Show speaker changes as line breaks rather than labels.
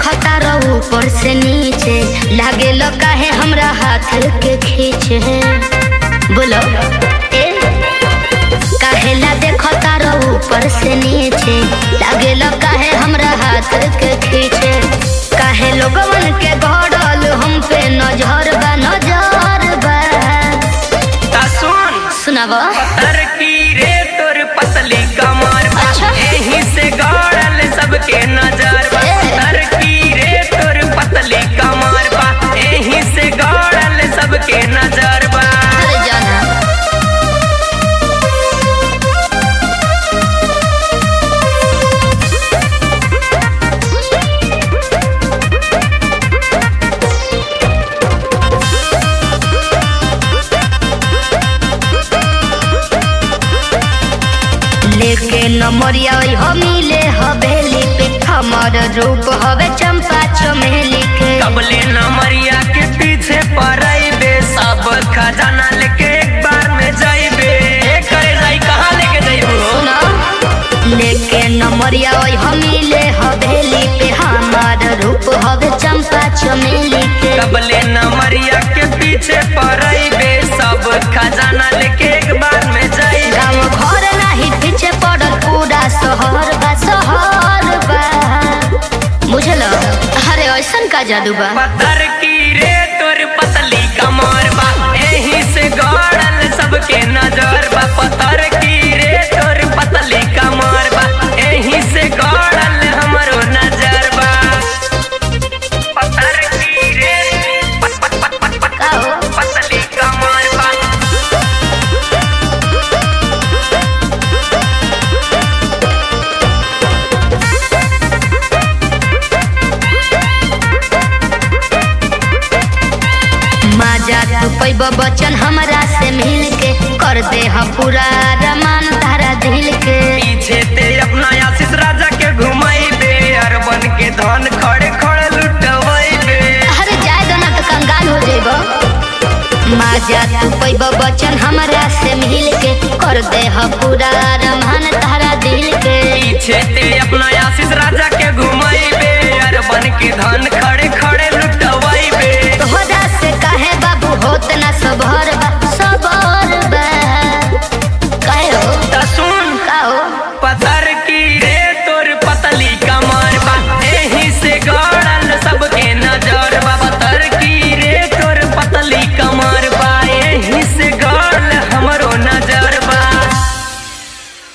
देखता रहो ऊपर से नीचे लागे लो काहे हमरा हाथ के खींचे बोलो ए काहेला देखता रहो ऊपर से नीचे लागे लो काहे हमरा हाथ के खींचे काहे लोगवन के गड़ल हम पे नजर बा नजर बा
ता सुन
सुनावा
पत्थर की रे तोर पतली कमर बा।
अच्छा।
एही से गड़ल सबके नजर बा।
ए।
पत्थर की रे तोर पतली कमर बा। एही से गड़ल सबके नजर बा
अरे जाना लेके नमरिया हो मिले हवेली पे हमर रूप हवे चंपा चमेली के
कबले नमरिया के पीछे पड़ैबे सब खजाना लेके एक बार में जाइबे ए करे जाई कहाँ लेके जाइबो
सुना लेके नमरिया हो मिले हवेली पे हमर रूप हवे चंपा चमेली के
कबले नमरिया के पीछे पड़ैबे सब खजाना लेके एक बार में जाइबे
गाँव घर नाही पीछे पड़ल पूरा शहर बा शहर बा बुझल अरे ऐसन का जादू बा
पत्थर की रे तोर पतली कमर बा एही से गड़ल सबके नजर बा पत्थर की रे तोर पतली कमर बा एही से गड़ल हमरो नजर बा पत्थर की रे पत- पत- पत- पत- पत-
का हो?
पतली कमर बा
माजा तू पैब बचन हमरा से मिल के कर दे ह पूरा रमान तारा दिल के
पीछे ते अपना आशीष राजा के घुमाइबे अरबन के धन खड़े खड़े लुटवाइबे
अरे जाए दो ना तो कंगाल हो जेब माजा तू पैब बचन हमरा से मिल के कर दे ह पूरा रमान तारा दिल के
पीछे ते अपना आशीष राजा के घुमाइबे अरबन के धन खड़े खड़े लुट